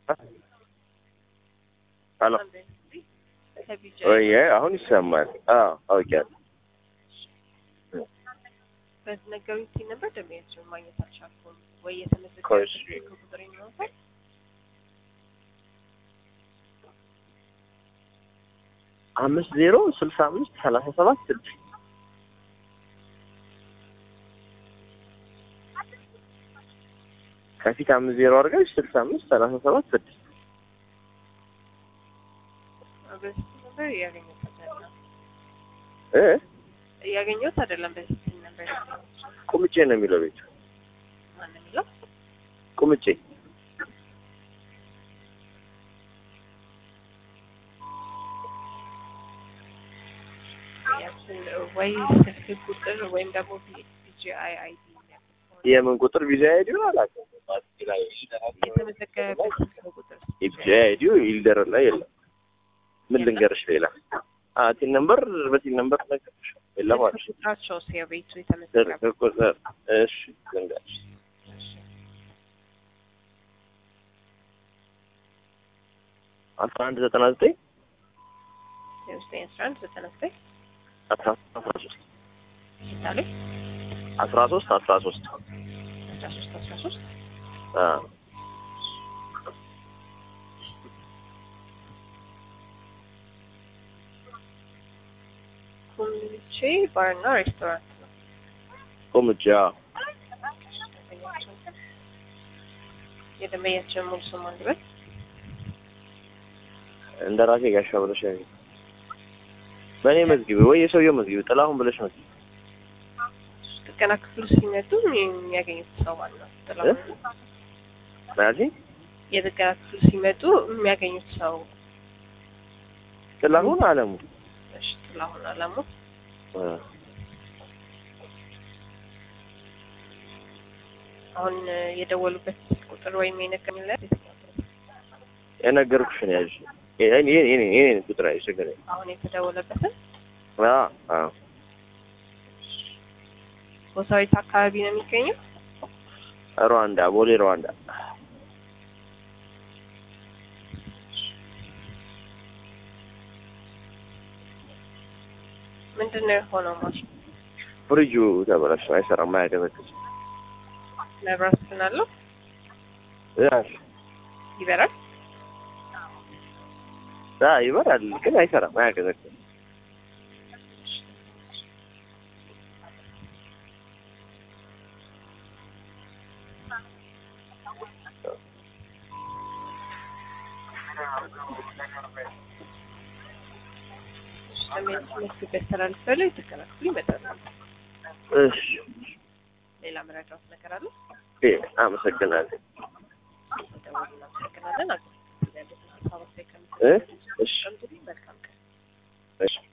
ሄሎ ወይ አሁን ይሰማል? አዎ አውቄያለሁ። በነገሩኝ ሲል ነበር ደንበኛቸውን ማግኘት አልቻልኩም። ወይ እሺ። የተመዘገበ ቁጥር ይኖራል አምስት ዜሮ ስልሳ አምስት ሰላሳ ሰባት ስድስት ከፊት አምስት ዜሮ አድርገሽ ስልሳ አምስት ሰላሳ ሰባት ስድስት በዚህ ነበር እያገኘሁት አይደለም እ እያገኘሁት አይደለም። በዚህ ሲል ነበር ቁምጬ ነው የሚለው ቤቱ ማን ነው የሚለው? ቁምጬ ያችን ወይ ስልክ ቁጥር ወይም ደግሞ ቢጂአይ አይዲ የምን ቁጥር ቪዛ አይዲው አላውቅም። የተመዘገበበት ስልክ ቁጥር ቪዛ አይዲው ይልደር ላይ የለም። ምን ልንገርሽ ሌላ አ ቲን ነምበር በቲን ነምበር ነገርሽ የለም አለሽ ስልክ ቁጥራቸው የቤቱ ስልክ የተመዘገበ ቁጥር እሺ ልንገርሽ አስራ አንድ ዘጠና ዘጠኝ የውስጠኛ አስራ አንድ ዘጠና ዘጠኝ አስራ አስራ ሶስት ምሳሌ አስራ ሶስት አስራ ሶስት አስራ ሶስት አስራ ሶስት አ ኩምቼ ባርና ሬስቶራንት ነው። ቁምጬ አዎ ደንበኛቸውን የደንበኛቸውን ሙሉ ስም አንድ በል እንደ ራሴ ጋሻ ብለሽ ያዥ። በእኔ መዝግቢ ወይ የሰውየው መዝግቢ ጥላሁን ብለሽ መዝግቢ። ጥገና ክፍሉ ሲመጡ የሚያገኙት ሰው ማለት ነው። ጥላሁን ነው። ናዚ የጥገና ክፍሉ ሲመጡ የሚያገኙት ሰው ጥላሁን አለሙ እሺ፣ ጥላሁን አለሙ አ አሁን የደወሉበት ቁጥር ወይም የነገሩለት የነገርኩሽን ያዥ። የኔ የኔ የኔ ቁጥር ያዥ ችግር የለም። አሁን የተደወለበትን አ አ ቦታዊት አካባቢ ነው የሚገኘው። ሩዋንዳ ቦሌ ሩዋንዳ ምንድን ነው የሆነው? ማሽን ፍሪጁ ተበላሽ አይሰራም፣ አያቀዘቅዝም። መብራት ግን አለው ያሽ ይበራል። አ ይበራል ግን አይሰራም፣ አያቀዘቅዝም። ትምህርት ያስተላልፋሉ። የጥገና ክፍሉ ይመጣሉ። እሺ ሌላ መረጃዎች ነገር አለ? እ አመሰግናለሁ። ደውል እናመሰግናለን። አገር ያሉትን ሀሳብ አስተያየት እ ከምትሰጡን እሺ መልካም ቀን። እሺ